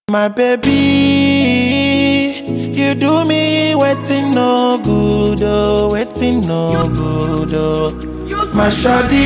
My baby, you do me waiting no good, oh, waiting no good, oh. My shawty,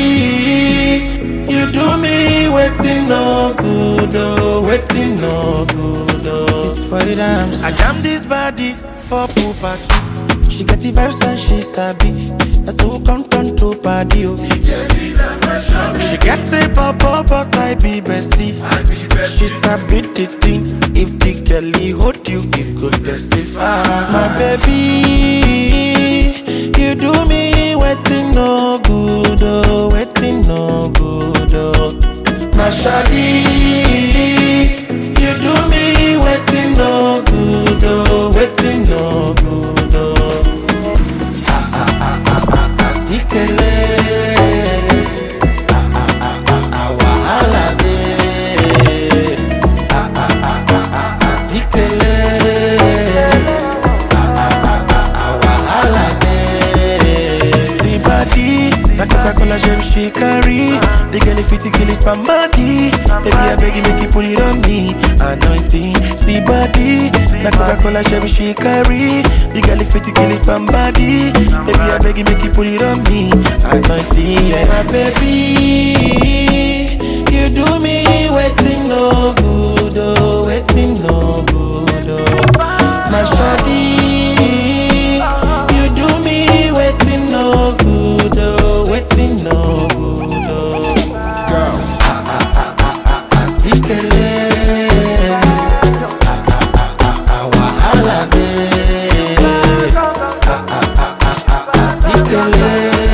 you do me waiting no good, oh, waiting no good, oh. It's for the dams. I jam this body for pool party. She get the vibes and she sabi. That's who come turn to party, oh. She get a pop but I be bestie. She sabi the thing. If the girlie hold you, it could testify. My baby, you do me waiting no good, oh, waiting no good, oh. My shawty, you do me waiting no good, oh, waiting no good, oh. Ah ah ah ah ah ah, sikele. Ah ah ah ah ah, wahala dey. Ah ah ah ah ah ah, sikele. Ah ah ah ah ah, wahala dey. See body, na Coca-Cola gem she carry. The girl fit to kill somebody. Baby, I beg you make you put it on me. Anointing, see body, na Coca-Cola gem she carry. The girl fit to kill somebody. Baby, I beg you make you put it on me. Anointing, yeah. My baby, you do me waiting no good, oh, waiting no good, oh. My shawty, you do me waiting no good, oh, waiting no good, oh. Asikele, ah, ah, ah, ah, ah, wahala dey. Ah, ah, ah, ah, ah, asikele,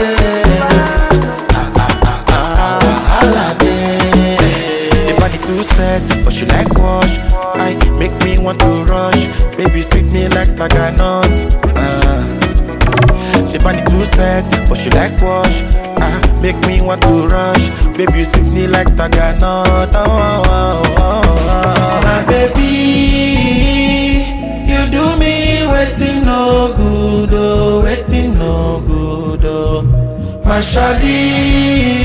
ah, ah, ah, ah, ah, wahala dey. The body too set, but she like wash. I make me want to rush. Baby sweet me like taganut. Uh. The body too set, but she like wash. Ah, make me want to rush. Baby, you sweep me like Taganot. Oh, oh, oh, oh, oh. My baby, you do me waiting no good, oh, waiting no good, oh. My shawty,